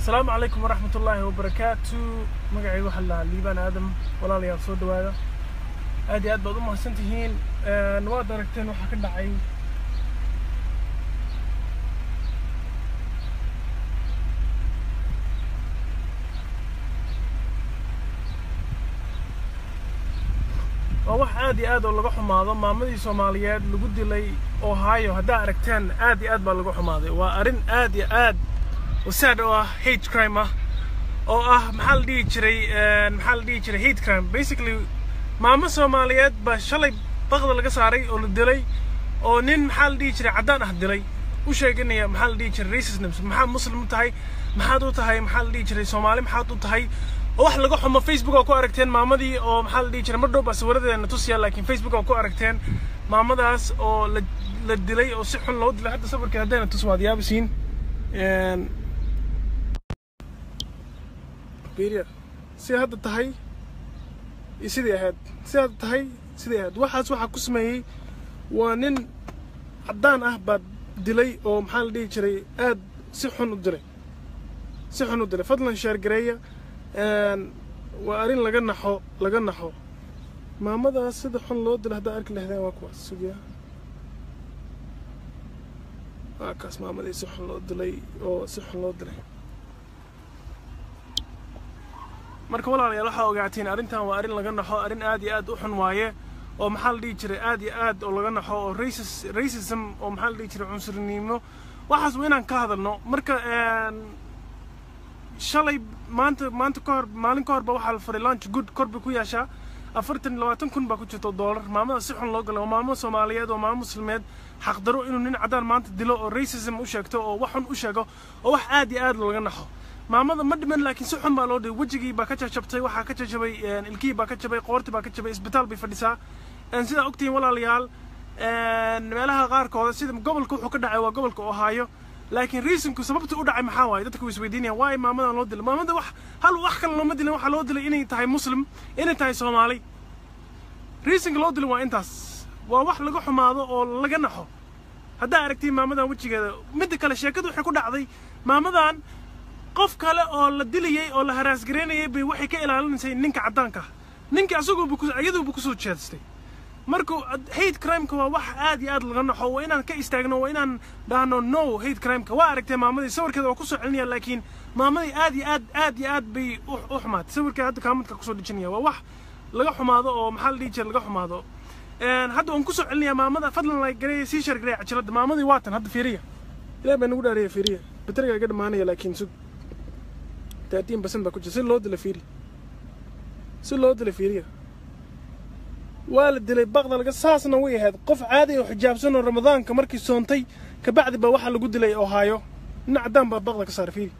asalaamu calaykum waraxmat ullaahi wabarakaatu magacayga waxaa lahaa liibaan aadam walaalayaal soo dhawaada aad iyo aad baad u mahadsan tihiin waad aragteen waxaa ka dhacay waa wax aad iyo aad oo laga xumaado maamadii soomaaliyeed lagu dilay ohio haddaa aragteen aad iyo aad baa laga xumaaday waa arrin aad iyo aad wasaad oo ah hate crime ah oo ah maxaa la dhihi jiray maxaa la dhihi jiray hate crime basically maamo soomaaliyeed baa shalay baqda laga saaray oo la dilay oo nin maxaa la dhihi jiray caddaan ah dilay u sheeganaya maxaa la dhihi jiray racism maxaa muslim u tahay maxaad u tahay maxaa la dhihi jiray soomaali maxaad u tahay oo wax laga xumo facebook oo ku aragteen maamadii oo maxaa la dhihi jiray mar dhow baa sawiradeena tusiya laakiin facebook oo ku aragteen maamadaas oo la la dilay oo si xun loo dilay hadda sawirkeed haddayna tus waad yaabisiin beriya si hadda tahay iyo sidii ahayd si hadda tahay sidii ahayd waxaas waxaa ku sameeyey waa nin caddaan ah baad dilay oo maxaa la dhihi jiray aad si xun u dilay si xun u dilay fadlan sheergareeya waa arrin laga naxo laga naxo maamadaas sida xun loo dilay haddaa arki lahdeen waa kuwaas sugiya waa kaas maamadii si xun loo dilay oo si xun loo dilay marka walaalayaal waxaa ogaatiin arrintan waa arrin laga naxo arrin aad iyo aad u xun waaye oo maxaa la dhihi jiray aad iyo aad oo laga naxo oo racis racism oo maxaa la dhihi jiray cunsurnimo waxaas waa inaan ka hadalno marka shalay maanta maanta ka hor maalin ka hor ba waxaa la faray lunch good kor bay ku yeeshaa afartan labaatan kun baa ku jirta dollar maamada si xun loo galay waa maamo soomaaliyeed oo maamo muslimeed xaqdaro inuu nin caddaan maanta dilo oo racism u sheegto oo wax xun u sheego oo wax aad iyo aad laga naxo maamada ma dhiman laakiin si xun baa loo dhigay wejigii baa ka jajabtay waxaa ka jajabay ilkihii baa ka jabay qoortii baa ka jabay isbitaal bay fadhisaa sidaa ogtihiin walaalayaal meelaha qaarkooda sida gobolka wuxuu ka dhacay waa gobolka ohaayo laakiin reasonku sababta u dhacay maxaa waaye dadka way isweydiinayaan waay maamadan loo dilay maamada wax hal wax kale looma dilin waxaa loo dilay inay tahay muslim inay tahay soomaali reasonka loo dilay waa intaas waa wax laga xumaado oo laga naxo haddaa aragtiin maamadan wejigeeda midda kale sheekadu waxay ku dhacday maamadan qof kale oo la dilayay oo la haraasgaraynayay bay waxay ka ilaalinaysay ninka caddaanka ah ninka asaguuba iyaduuba kusoo jeedstay marka hate crimeka waa wax aad iyo aad laga naxo waa inaan ka istaagno waa inaan dhahno no hate crimeka waa aragtay maamadii sawirkeeda waa kusoo celinaya laakiin maamadii aad iyo aad aad iyo aad bay u xumaatay sawirkeeda hadda kaamadka kusoo dhejinaya waa wax laga xumaado oo maxaa la dhihi jira laga xumaado hadda waan kusoo celinaya maamada fadlan la gareeya sii shar gareeya cajiladda maamadii waatan hadda fiiriya ilaah baa nagu dhaaraya fiiriya bateriga iga dhamaanaya laakiin sug thirteen percent baa ku jira si loo dila fiiri si loo dila fiiriya waa la dilay baqda laga saasna way ahayd qof caadi oo xijaabsan oo ramadaanka markii soontay kabacdi baa waxaa lagu dilay ohaayo nin caddaan baa baqda ka saaray fiiri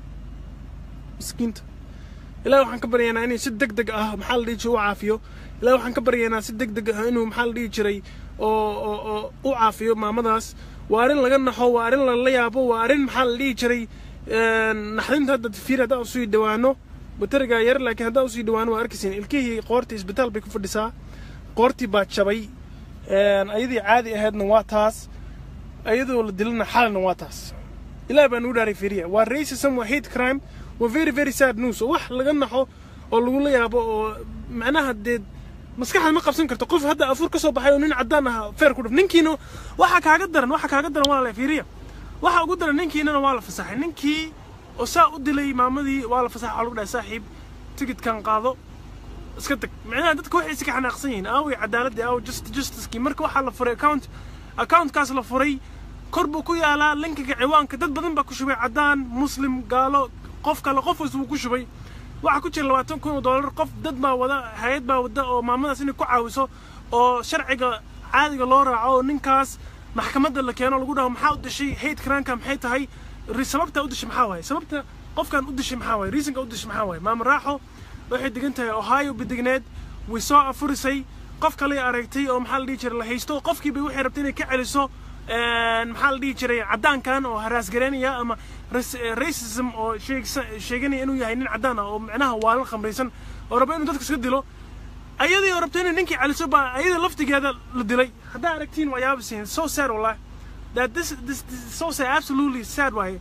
miskiinta ilahi waxaan ka baryaynaa inay si deg deg ah maxaa la dhihi jiray u caafiyo ilahi waxaan ka baryaynaa si deg deg ah inuu maxaa la dhihi jiray oo oo oo u caafiyo maamadaas waa arrin laga naxo waa arrin lala yaabo waa arrin maxaa la dhihi jiray naxdinta hadda fiir haddaa usii dhawaano baterigaa yar laakiin haddaa usii dhawaano waa arkaysiin ilkihii qoortii isbitaal bay ku fadhisaa qoortii baa jabay ayadii caadi ahaydna waa taas ayadoo la dilana xalina waa taas ilaah baa nugu dhaaray fiiriya waa racism waa hate crime waa very very sad news oo wax laga naxo oo lagula yaabo oo macnaha dee maskaxda ma qabsan karto qof hadda afuur ka soo baxay oo nin caddaan ah feer ku dhif ninkiina waxaa kaaga daran waxaa kaaga daran waa la fiiriya waxaa ugu daran ninkiinana waa la fasaxay ninkii oo saa u dilay maamadii waa la fasaxay waxaa lagu dhahay saaxiib tigidkan qaado iska tag micnaha dadka waxay iska xanaaqsan yihiin aaway cadaaladii aaw just justicekii marka waxaa la furay account accountkaas la furay kor buu ku yaalaa linkiga ciwaanka dad badan baa ku shubay caddaan muslim gaalo qof kale qof was buu ku shubay waxaa ku jira labaatan kun oo dollar qof dad baa wada hay-ad baa wada oo maamadaas inay ku caawiso oo sharciga caadiga loo raaco oo ninkaas maxkamadda la keeno lagu dhaho maxaa u dishay hate cranka maxay tahay sababta u dishay maxaa waaye sababta qofkan u dishay maxaa waaye reasonka u dishay maxaa waaye maama raaxo waxay degan tahay ohio badigneed way soo afurisay qof kale aragtay oo maxaa la dhihi jiray la haysto qofkiiba waxay rabtay inay ka celiso maxaa la dhihi jiray caddaankan oo haraasgaraynaya ama racism oo sheeganaya inuu yahay nin caddaan ah oo micnaha waalan khamraysan oo raba inuu dadka iska dilo ayadii oo rabtay inay ninkii celiso baa ayadii laftigeeda la dilay haddaa aragtiin waa yaabisiin so sad wallahi that this this, this is so sad absolutely sad waaye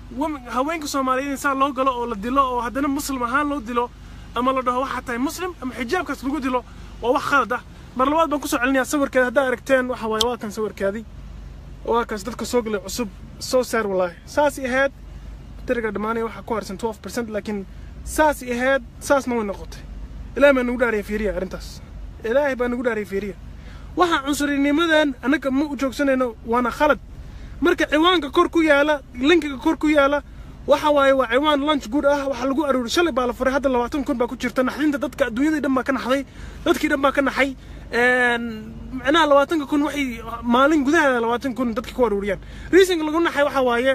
haweenka soomaaliyeed in saa loo galo oo la dilo oo haddana muslim ahaan loo dilo ama la dhaho waxaa tahay muslim ama xijaabkaas lagu dilo waa wax khalad ah mar labaad baan kusoo celinayaa sawirkeeda haddaa aragteen waxa waaye waa kan sawirkeedii waa kaas dadka soo galay cusub soo saar walaahi saasay ahayd tiriga dhammaanaya waxaa ku harsan 12 percent laakiin saasay ahayd saasna way noqotay ilaahay baa nagu dhaariya fiiriya arrintaas ilaahay baa nagu dhaariya fiiriya waxa cunsurinimadan annaga ma u joogsanayno waana khalad marka ciwaanka kor ku yaala linkiga kor ku yaala waxa waaye waa ciwaan lunch good ah waxaa lagu aruuray shalay baa la furay hadda labaatan kun baa ku jirta naxdinta dadka adduunyadii dhan baa ka naxday dadkii dhan baa ka naxay macnaha labaatanka kun waxay maalin gudaheeda labaatan kun dadka ku aruuriyaan reasonka lagu naxay waxa waaye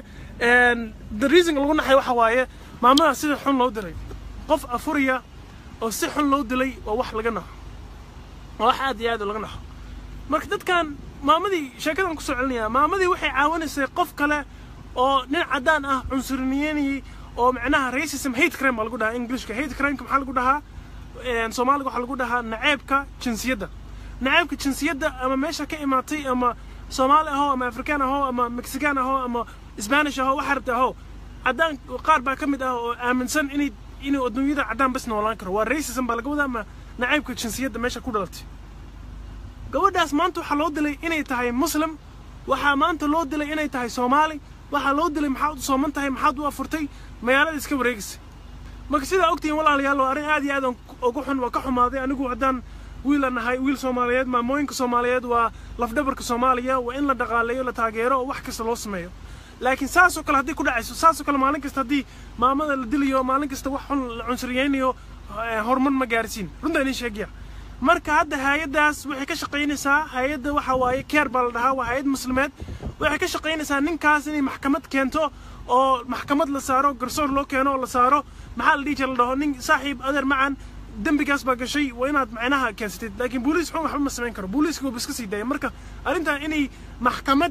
the reasonka lagu naxay waxa waaye maamadaas sida xun loo diray qof afuriya oo si xun loo dilay waa wax laga naxo waa wax aad iyo aad laga naxo marka dadkan maamadii sheekadan kusoo celinayaa maamadii waxay caawinaysay qof kale oo nin caddaan ah cunsuriniyeynayay oo macnaha racism hate crime baa lagu dhahaa englishka hate crimeka maxaa lagu dhahaa soomaaliga waxaa lagu dhahaa naceebka jinsiyadda naceebka jinsiyadda ama meesha ka imaatay ama soomaali ahoo ama afrikaan ahoo ama mexican ahoo ama spanish ahoo waxa rabta ahoo caddaan qaar baa ka mid ah oo aaminsan inay inuu adduunyada caddaan bas noolaan karo waa racism baa laga wadaa ama naceebka jinsiyadda meesha ku dhalatay gabadhaas maanta waxaa loo dilay inay tahay muslim waxaa maanta loo dilay inay tahay soomaali waxaa loo dilay maxaad u sooman tahay maxaad u afurtay magaalada iska wareegisa marka sidaa ogtihiin walaalayaal waa arrin aad iyo aad ugu xun waa ka xumaaday anigu haddaan wiil aan nahay wiil soomaaliyeed maamooyinka soomaaliyeed waa lafdhabarka soomaaliya waa in la dhaqaaleeyo la taageero oo wax kasta loo sameeyo laakiin saasoo kale haddii ku dhacayso saasoo kale maalin kasta haddii maamada la dilayo maalin kasta wax xun la cunsuriyeynayo horumar ma gaarsiin runtaa idin sheegaya marka hadda hay-addaas waxay ka shaqaynaysaa hay-adda waxa waaye keer baa la dhahaa waa hay-ad muslimeed waxay ka shaqaynaysaa ninkaas inay maxkamad keento oo maxkamad la saaro garsoor loo keeno oo la saaro maxaa la dhihi jira la dhaho nin saaxiib adeer macan dembigaas baa gashay waa inaad macnaha keensatid laakiin booliis xun waxba ma samayn karo booliiska waa iska sii daaya marka arrintan inay maxkamad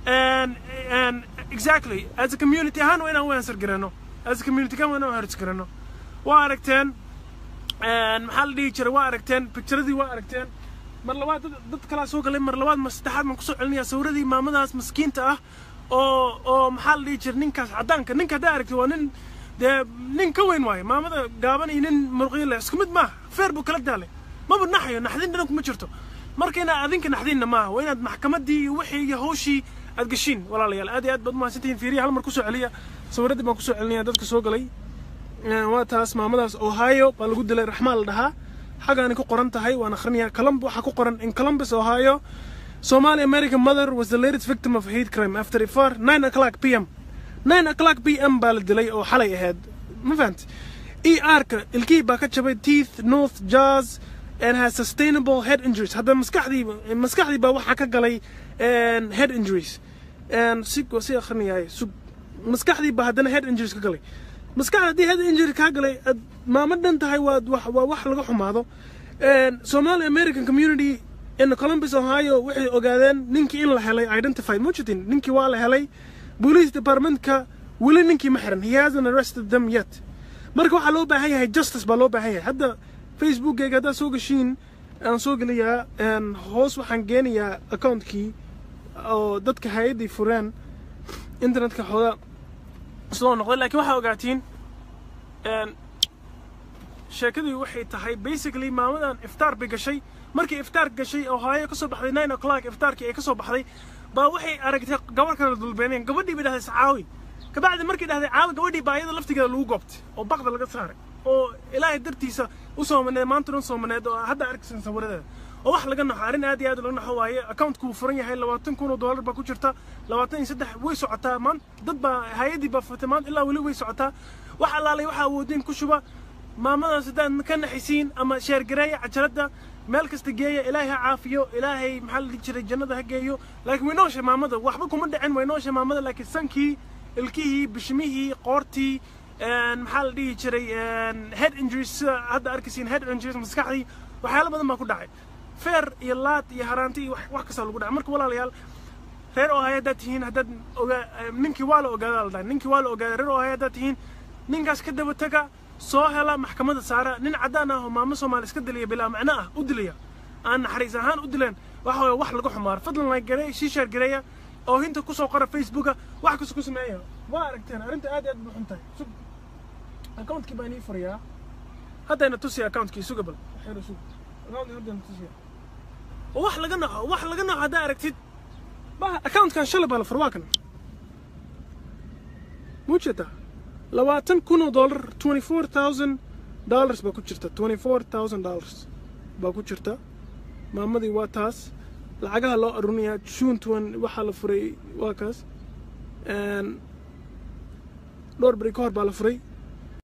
exactly as a community ahaan waa inaan u answer garano as a community ahaan waa inaan u answer garano waa aragteen maxaa la dhihi jiray waa aragteen picturadii waa aragteen mar labaad dad kalaa soo galay mar labaad mar saddexaad baan kusoo celinayaa sawiradii maamadaas maskiinta ah oo oo maxaa la dhihi jiray ninkaas caddaanka ninka haddaa aragtay waa nin dee nin ka weyn waayo maamada gaaban iyo nin muruqyo leh isku mid maaha feer buu kala daalay maba naxayo naxdin dhanku ma jirto marka inaad adinka naxdinna maaha waa inaad maxkamaddii iyo wixii iyo hawshii aad gashiin walaalayaal aad iyo aad baad umahadsantihiin fiiriya hal mar kusoo celiya sawiradii baan kusoo celinaya dadka soo galay waa taas maamadaas ohio baa lagu dilay raxmaan la dhahaa xagaani ku qoran tahay waan akhrinayaa columb waxaa ku qoran in columbus ohio somali american mother was the latest victim of hate crime after ifar nine o'clock p m nine o'clock p m baa la dilay oo xalay ahayd ma fahamti e r-ka ilkihii baa ka jabay teeth north jaws and has sustainable head injuries hadda maskaxdii maskaxdii baa waxaa ka galay head injuries si si akhrinayahay maskaxdii baa haddana head injuries ka galay maskaxda haddii head injury kaa galay ad maamo dhan tahay waa waa wax laga xumaado somali american community in columbus ohio waxay ogaadeen ninkii in la helay identified mujitin ninkii waa la helay police departmentka weli ninkii ma xiran he hasn't arrested them yet marka waxaa loo baahan yahay justice baa loo baahan yahay hadda facebookgayga haddaad soo gashiin aan soo gelayaa hoos waxaan geenayaa accountkii oo dadka hay-addii fureen internetka xooga soo noqday laakiin waxaa ogaatiin sheekadii waxay tahay basically maamadan iftaar bay gashay markii iftaar gashay oo haayo ka soo baxday nine o'clock iftaarkii ay ka soo baxday baa waxay aragtay gabar kale dulbeeneen gabadhii bay dhahday caawi kabacdi markay dhahday caawi gabadhii baa iyada laftigeeda lagu goobtay oo baqda laga saaray oo ilaahay dartiisa u soomaneed maanta dhan soomaneed oo hadda arkaysan sawiradeeda oo wax laga naxo arrin aad iyo aad laga naxo waaye accountku wuu furan yahay labaatan kun oo dollar baa ku jirta labaatan iyo saddex way socotaa maanta dad baa hay-addii baa furtay maanta ilaa weli way socotaa wax allaalay waxaa awoodeen ku shuba maamadaas haddaad ka naxisiin ama sheergareeya cajaladda meel kasta geeya ilaahay ha caafiyo ilaahay maxaa la dhihi jiray jannada ha geeyo laakiin way nooshay maamada waxba kuma dhicin way nooshay maamada laakiin sankii ilkihii bishmihii qoortii maxaa la dhihi jiray head injuries sida hadda arkaysiin head injuries maskaxdii waxyaalo badan baa ku dhacay feer iyo laad iyo haraanti iyo wax kastaa lagu dhacay marka walaalayaal reer ohaya haddaad tihiin haddaad ogaa ninkii waa la ogaadaa la dhahay ninkii waa la ogaadaa reer ohaya haddaad tihiin ninkaas ka daba taga soo hela maxkamadda saara nin caddaan ah oo maamo soomaali iska dilaya bilaa macno ah u dilaya aan naxariis ahaan u dileen waxa waye wax laga xumaaro fadlan like gareey sii sheer gareeya oohinta kusoo qora facebooka wax kasta ku sameeya waa aragteen arrinta aad iyo aad bay xun tahay sug accountkii baan ii furayaa haddayna tusiya accountkii suga bal waxyar sug accountkii haddayna tusiya oo wax laga naco wax laga naco haddaa aragtid ba accountkan shalay baa la fur waa kan muujata labaatan kun oo dollar twenty four thousand dollars baa ku jirta twenty four thousand dollars baa ku jirta maamadii waa taas lacagaha loo arurinayaa june tuan waxaa la furay waa kaas dhowr beri ka hor baa la furay